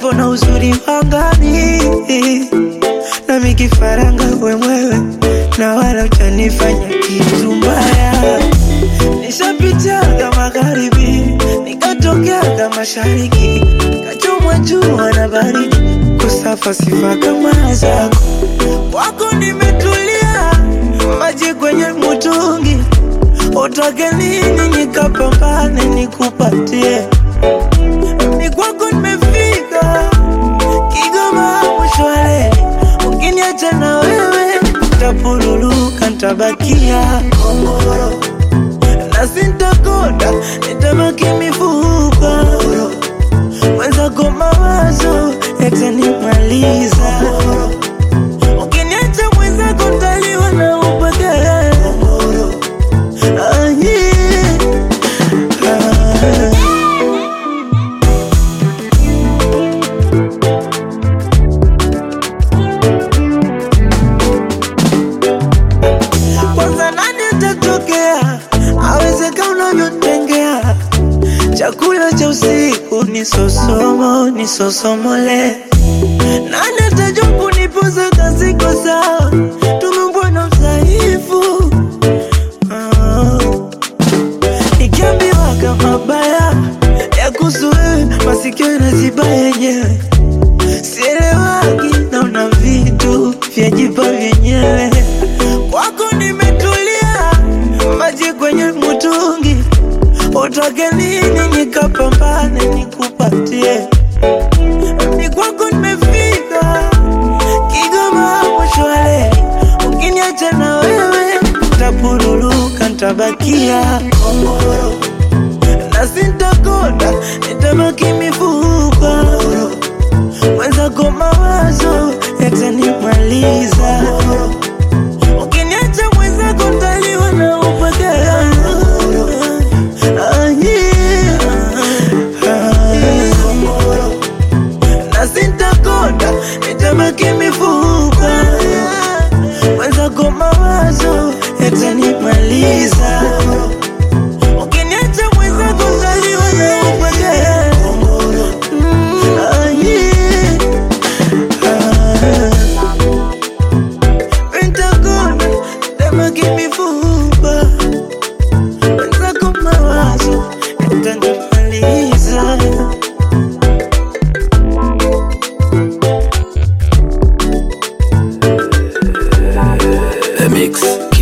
upepo na uzuri wangani, nami kifaranga wemwewe, na wala utanifanya kitu mbaya. Nishapitiaga magharibi, nikatokeaga mashariki, kachomwa jua na baridi, kusafa sifa kama zako. Kwako nimetulia, maji kwenye mutungi, utake nini nikapambane nikupatie ni kwako nimefika Kigoma mshwale, ukiniacha na wewe tapuruluka, ntabakia kongoro na sintakonda, nitabaki mifupa mwenzako mawazo yatanimaliza ukiniacha mwenzako ntaliwa na upagara ah, yeah. ah. kwanza nani atatokea awezeka unavyotengea chakula cha usiku ni sosomo ni sosomole nani atajua kunipoza kasiko sawa tumeumbwa na udhaifu Ah. nikiambiwa kama baya ya kuhusu wewe masikio yanaziba yenyewe sielewagi naona vitu vyajipa vyenyewe kwako nimetulia maji kwenye mutungi utake nini nikapambane nikupatie ni kwako nimefika Kigoma mshwale ukiniacha na wewe tapuruluka ntabakia kongoro na sintakonda nitabaki mifupa mwenzako mawazo yatanimaliza ukiniacha mwenzako ntaliwa na upagara Ah, yeah. Ah. na sintakonda nitabaki mifupa mwenzako mawazo yatanimaliza ukiniacha mwenzako ntaliwa na upagara Mm, ah, yeah. Ah. Pentagon, never give me fupa Wenzako mawazo yatanimaliza The Mix